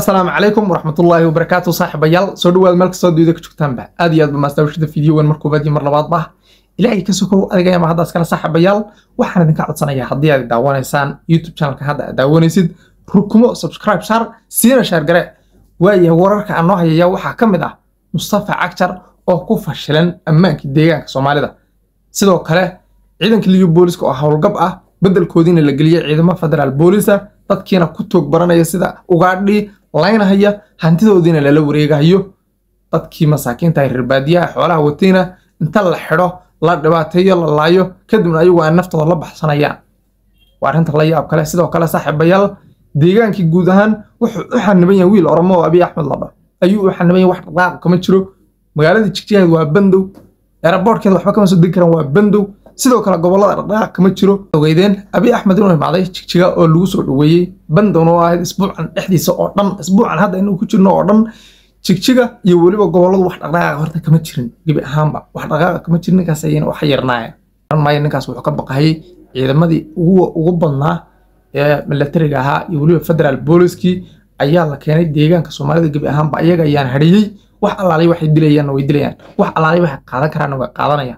asalaamu calaykum waraxmatullaahi wabarakaatu saaxiibayaal soo dhawaad meel kastoo duuda ka joogtaanba aad iyo aad ba maastawshada fideowan mar koobaad iyo mar labaadba ilaahay ka sokow adigaya ma haddaas kale saaxiibayaal waxaan idinka codsanayaa haddii aad daawanaysaan youtube channelka hadda aad daawanaysid rukumo subscribe saar siina shaargare waayahay wararka aan noo hayaya waxaa ka mid ah mustafa cagjar oo ku fashilan ammaankii deegaanka soomaalida sidoo kale ciidanka liyu booliska oo howlgab ah beddelkoodiina la geliyey ciidamo federaal boolisa dadkiina ku toog baranaya sida ugaadhii laynahaya hantidoodiina lala wareegahayo dadkii masaakiinta reer baadiyaha xoolaha watayna inta la xidho la dhibaateeyo la laayo kadibna ayagu ay naftooda la baxsanayaan waa arrinta la yaab kale sidoo kale saaxiibayaal deegaankii guud ahaan wuxuu u xaniban yahay wiil oromo oo abiy axmed ladho ayuu u xaniban yahay wax dhaqaaq kama jiro magaaladii jigjigaheed waa bandow eraboortkeeda waxba kama soo degi karaan waa bandow sidoo kale gobolada dhaqdhaqaaq kama jiro ogeydeen abiy axmed inuu imaaday jigjiga oo lagu soo dhoweeyey bandowna oo ahayd isbuucan dhexdiisa oo dhan isbuucan hadda inuu ku jirno oo dhan jigjiga iyo weliba goboladu wax dhaqdhaqaaqa horta kama jirin gebi ahaanba wax dhaqdhaqaaqa kama jirin ninkaas ayayna wax yarnaayeen garan maayo ninkaas wuxuu ka baqayay ciidamadii ugu ugu badnaa ee milatariga ahaa iyo weliba federaal booliskii ayaa la keenay deegaanka soomaalida gebi ahaanba ayaga ayaan hadhiyey wax allaalay waxay dilayaanna way dilayaan wax allaalay waxay qaadan karaanna way qaadanayaan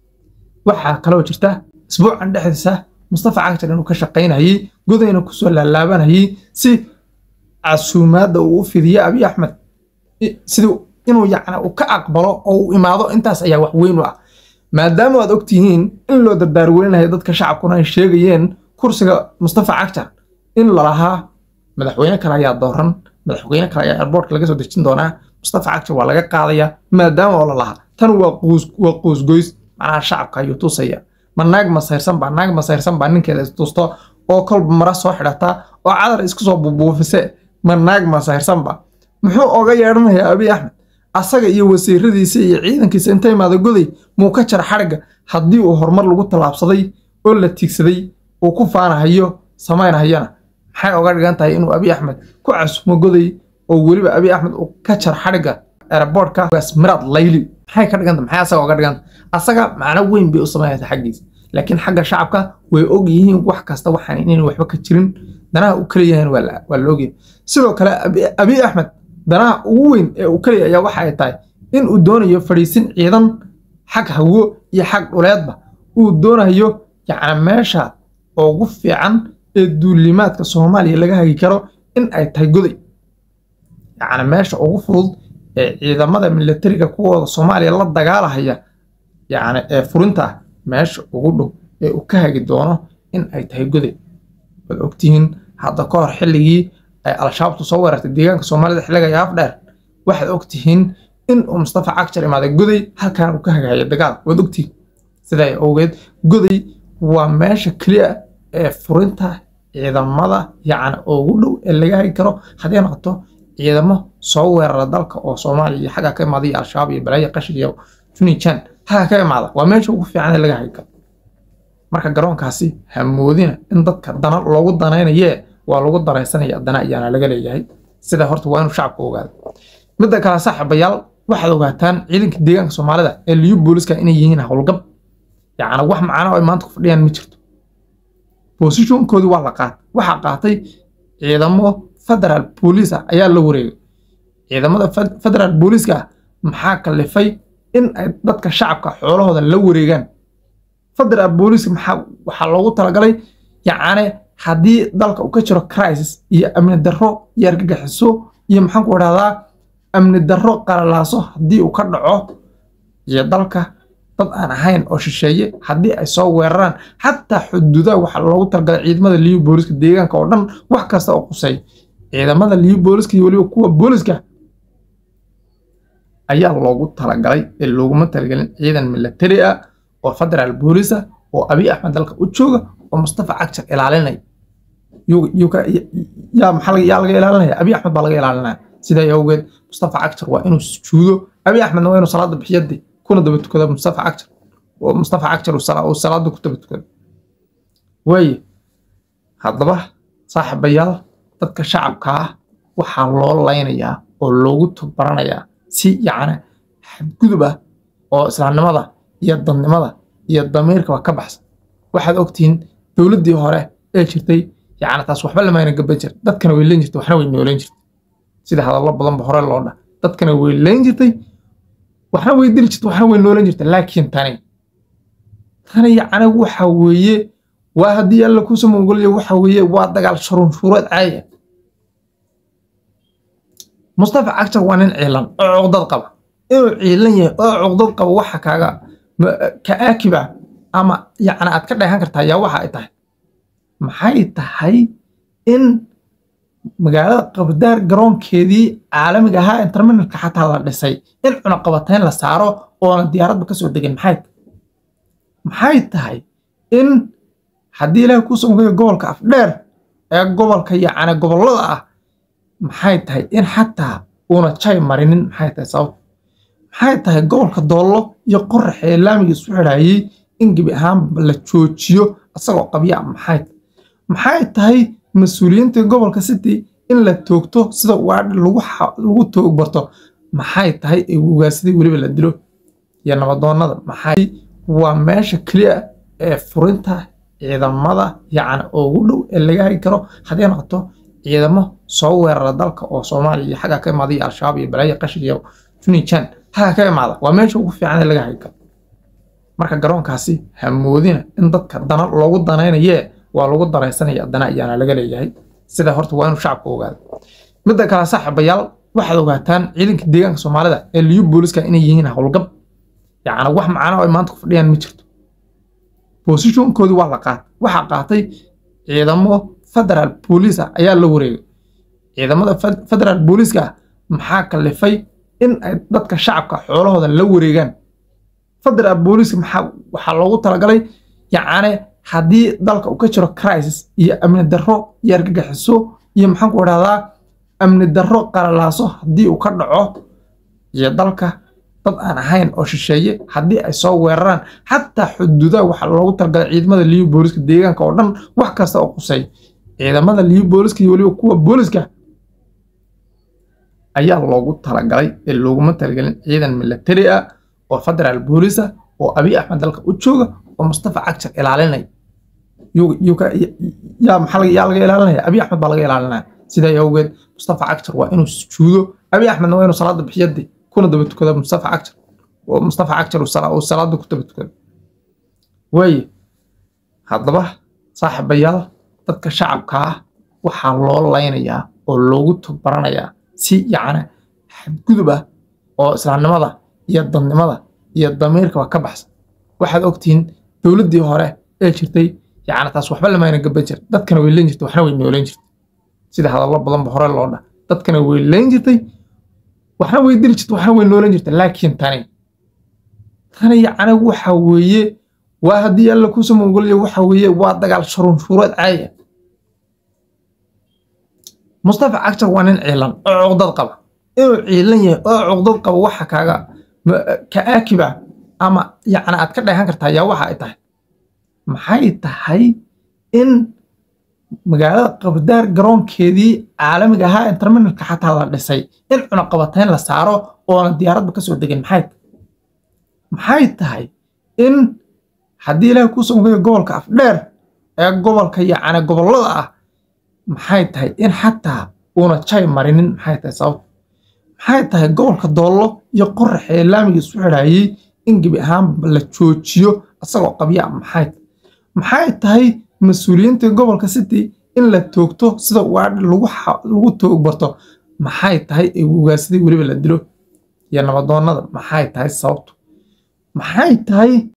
waxaa kaloo jirta isbuucan dhexdiisa mustafa cagjar inuu ka shaqaynayay godayna kusoo laalaabanayay si casuumaadda uu u fidiyo abiy axmed sidii inuu yacni uu ka aqbalo oo uu imaado intaas ayaa wax weyn u ah maadaama aad ogtihiin in loo dardaarweynayo dadka shacabkuna ay sheegayeen kursiga mustafa cagjar in lalahaa madaxweyne kale ayaa dooran madaxweyne kale ayaa airboortka laga soo dejin doonaa mustafa cagjar waa laga qaadayaa maadaama oo lalahaa tan waa waa qoosgoys macnaha shacabka ayuu tusaya ma naag masayrsan baa naag masayrsan baa ninkeeda istusto oo kolba mara soo xidhata oo cadar isku soo bubuufise ma naag masayrsanba muxuu oga yeedhanayaa abiy axmed asaga iyo wasiiradiisa iyo ciidankiisa inta imaada goday muu ka jara xadhigga haddii uu horumar lagu tallaabsaday oo la tiigsaday uu ku faanahayo samaynahayana maxay oga dhigan tahay inuu abiy axmed ku casumo goday oo weliba abiy axmed uu ka jar xadhigga airboortka miraad layli maxay ka dhiganta maxay asaga oga dhiganta asaga macno weyn bay u samaynaysa xaggiisa laakiin xagga shacabka way og yihiin wax kasta waxaan inayn waxba ka jirin danaha uu kaleeyahan waa la ogyahay sidoo kale abiy axmed danaha ugu weyn ee uu kaleeya ayaa waxa ay tahay in uu doonayo fadhiisin ciidan xag hawo iyo xag dhuleedba uu doonayo yacni meesha ugu fiican ee duulimaadka soomaaliya laga hagi karo in ay tahay goday yacni meesha ugu fudud ee ciidamada milatariga kuwooda soomaaliya la dagaalahaya yacni ee furinta ah meesha ugu dhow ee uu ka hagi doono in ay tahay goday waad ogtihiin hadda ka hor xilligii ay al-shabaabtu soo weerartay deegaanka soomaalida xilliga yaaf dheer waxaad ogtihiin in uu mustafa cagjar imaaday goday halkan uu ka hagahaya dagaal waad ogtihiin sidaa awgeed goday waa meesha keliya ee furinta ciidamada yacni ugu dhow ee laga hagi karo haddii noqoto ciidamo soo weerara dalka oo soomaaliya iyo xagga ka imaada iyo al-shabaab iyo balaayo qashir iyo junijan xagga ka imaada waa meesha ugu fiican ee laga hagi karo marka garoonkaasi hamoodina in dadka dana loogu danaynayee waa lagu daraysanaya dana ayaana laga leeyahay sida horta waa inuu shacabku ogaado midda kale saaxiibayaal waxaad ogaataan ciidanka deegaanka soomaalida ee liyu booliska inay yihiin howlgab yacni wax macno ay maanta ku fadhiyaan ma jirto bosishonkoodii waa la qaatay waxaa qaatay ciidamo federaal booliis ah ayaa la wareegay ciidamada federaal booliiska ah maxaa kalifay in ay dadka shacabka xoolahooda la wareegaan federaal booliiska maxaa waxaa loogu talagalay yacni haddii dalka uu ka jiro crisis iyo amni darro iyo argagixiso iyo maxaan ku idhahdaa amni darro qalalaaso haddii uu ka dhaco iyo dalka dad aan ahayn oo shisheeye haddii ay soo weeraraan xataa xuduudaha waxaa loogu talagalay ciidamada liyu booliska deegaanka oo dhan wax kasta oo qusay ciidamada liyu booliska iyo weliba kuwa booliska ayaa loogu talagalay ee looguma talagelin ciidan milatari ah oo federaal boolisa oo abiy axmed dalka u jooga oo mustafa cagjar ilaalinaya yaa maxaa yaa laga ilaalinaya abiy axmed baa laga ilaalinaya sidaa awgeed mustafa cagjar waa inuu sujuudo abiy axmedna waa inuu salaada bixiyade kuna daba tukada mustafa cagjar oo mustafa cagjar uu salaada ku daba tukada waaye haddaba saaxiibayaal dadka shacabka ah waxaa loo laynayaa oo loogu togbaranayaa si yacni xadgudub ah oo islaamnimada iyo dadnimada iyo damiirkaba ka baxsan waxaad ogtihiin dowladdii hore ee jirtay yacni taas waxba lamayna gaban jir dadkana way leen jirtay waxna way nooleen jirtay sida hadallo badanba hore loo dha dadkana way layn jirtay waxna way dili jirtay waxna way noolan jirtay laakiin tani tani yacni waxa weeye waa haddii alla kuusa mongoliya waxa weeye waa dagaal shurunshuureed caaya mustafa cagjar waa nin ciilan oo cuqdad qaba inuu ciilan yahay oo cuqdad qaba waxa kaaga ka aakiba ama yacni aad ka dheehan kartaa yaa waxa ay tahay maxay tahay in magaalada qabdaar garoonkeedii caalamiga ahaa interminalka xataa la dhisay in cunaqabatayn la saaro oona diyaaradba ka soo degin maxay maxay tahay in haddii ilaahay kuu somogayo gobolka afdheer ee gobolka yacni gobollada ah maxay tahay in xataa uuna jay marinin maxay tahay sababta maxay tahay gobolka doollo iyo qorax ee laamiga isu xidhaayey in gebi ahaanba la joojiyo isagoo qabya maxay maxay tahay mas-uuliyiinta gobolka city in la toogto sida waadhi lagu toog barto maxay tahay ee ugaasida weliba la dilo iyo nabadoonnada maxay waa meesha keliya ee furinta ciidamada yacni ugu dhow ee laga hagi karo haddii noqoto ciidamo soo weerara dalka oo soomaaliya iyo xagga ka imaada iyo al-shabaab iyo balaayo qashin iyo junijan xagga ka imaada waa meesha ugu fiican ee laga hagi karo marka garoonkaasi ha moodina in dadka dana loogu danaynayee waa lagu daraysanaya dana ayaana laga leeyahay sida horta waa inuu shacabku ogaado midda kale saaxiibayaal waxaad ogaataan ciidanka deegaanka soomaalida ee liyu booliska inay yihiin howlgab yacni wax macano ay maanta ku fadhiyaan ma jirto bosishonkoodii waa la qaatay waxaa qaatay ciidamo federaal booliis ah ayaa la wareegay ciidamada federaal booliiska maxaa kalifay in ay dadka shacabka xoolahooda la wareegaan federaal booliiska maxaa waxaa loogu talagalay yacni haddii dalka uu ka jiro crisis iyo amni darro iyo argagixiso iyo maxaan ku idhahdaa amni darro qalalaaso haddii uu ka dhaco iyo dalka dad aan ahayn oo shisheeye haddii ay soo weeraraan xataa xuduudaha waxaa loogu talagalay ciidamada liyu booliska deegaanka oo dhan wax kasta oo qusay ciidamada liyu booliska iyo weliba kuwa booliska ayaa loogu talagalay ee looguma talagelin ciidan militari ah oo federaal boolisa oo abiy axmed dalka u jooga oo mustafa cagjar ilaalinaya yaa maxaa yaa laga ilaalinaya abiy axmed baa laga ilaalinaya sidaa awgeed mustafa cagjar waa inuu sujuudo abiy axmedna waa inuu salaada bixiyadii kuna daba tukada mustafa cagjar oo mustafa cagjar uu salaada ku daba tukada waaye haddaba saaxiibayaal dadka shacabka ah waxaa loo laynayaa oo loogu togbaranayaa si yacni xadgudub ah oo islaamnimada iyo dadnimada iyo damiirkaba ka baxsan waxaad ogtihiin dowladdii hore ee jirtay yacni taas waxba lamayna gaban jir dadkana way leen jirtay waxna way noolan jirtay sida hadallo badanba hore loo dha dadkana way leen jirtay waxna way dili jirtay waxna way noolan jirtay laakiin tani tani yacni waxa weeye waa haddii alla kuusa mongoliya waxa weeye waa dagaal shurunshuureed caaya mustafa cagjar waa nin ciilan oo cuqdad qaba inuu ciilan yahay oo cuqdad qaba waxa kaaga ka aakiba ama yacni aad ka dheehan kartaa yaa waxa ay tahay maxay tahay in magaalada qabdaar garoonkeedii caalamiga ahaa interminalka xataa la dhisay in cunaqabatayn la saaro oona diyaaradba ka soo degin maxay maxay tahay in haddii ilaahay kuu somogayo gobolka afdheer ee gobolka yacni gobollada ah maxay tahay in xataa uuna jay marinin maxay tahay sababta maxay tahay gobolka doollo iyo qorax ee laamiga isu xidhaayey in gebi ahaanba la joojiyo isagoo qabya maxay maxay tahay mas-uuliyiinta gobolka city in la toogto sida waadhi lagu toog barto maxay tahay ee ugaasida weliba la dilo iyo nabadoonnada maxay tahay sababtu maxay tahay